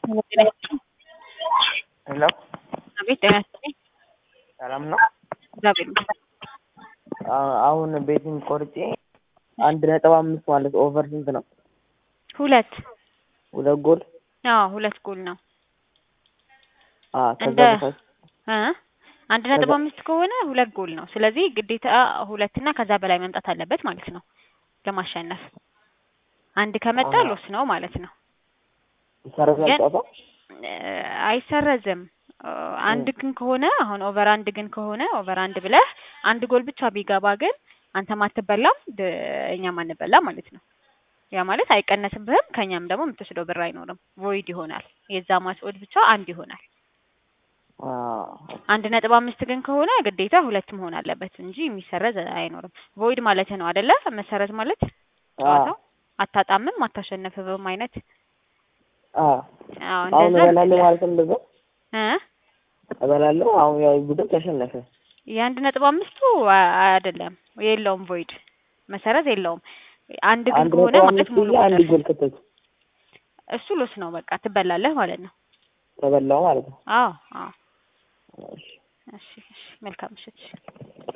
ሄሎ አቤት ጤና ይስጥልኝ። ሰላም ነው? እግዚአብሔር ይመስገን። አ- አሁን ቤቲንግ ቆርጬ አንድ ነጥብ አምስት ማለት ኦቨር ስንት ነው? ሁለት ሁለት ጎል አዎ ሁለት ጎል ነው አ ከዛ እንደ- በታች እ አንድ ነጥብ ከዛ- አምስት ከሆነ ሁለት ጎል ነው። ስለዚህ ግዴታ ሁለትና ከዛ በላይ መምጣት አለበት ማለት ነው ለማሸነፍ። አንድ ከመጣ አዎ። ሎስ ነው ማለት ነው። ይሰረዛል ግን- ጨዋታው? እ አይሰረዝም። እ አንድ ግን ከሆነ አሁን ኦቨር አንድ ግን ከሆነ ኦቨር አንድ ብለህ አንድ ጎል ብቻ ቢገባ ግን አንተም አትበላም ድ- እኛም አንበላም ማለት ነው። ያ ማለት አይቀነስብህም፣ ከኛም ደግሞ የምትወስደው ብር አይኖርም። ቮይድ ይሆናል። የዛ ማች ኦድ ብቻ አንድ ይሆናል። አ አንድ ነጥብ አምስት ግን ከሆነ ግዴታ ሁለት መሆን አለበት እንጂ የሚሰረዝ አይኖርም። ቮይድ ማለት ነው አደለ? መሰረዝ ማለት ጨዋታው አታጣምም አታሸነፍብም አይነት አ አዎ አሁን እንደዛ እበላለሁ ማለት ነው እንደዛ እ እበላለሁ። አሁን ያው ቡድን ተሸነፈ። የአንድ ነጥብ አምስቱ አ- አይደለም የለውም ቮይድ መሰረዝ የለውም። አንድ ግን አንድ ከሆነ ነጥብ ማለት አምስት ሙሉ ብዬ አንድ ቁጥር ጎል ከተቱ እሱ ሎስ ነው በቃ ትበላለህ ማለት ነው። ተበላው ማለት ነው። አዎ አዎ እሺ። እሺ እሺ መልካም ምሽት።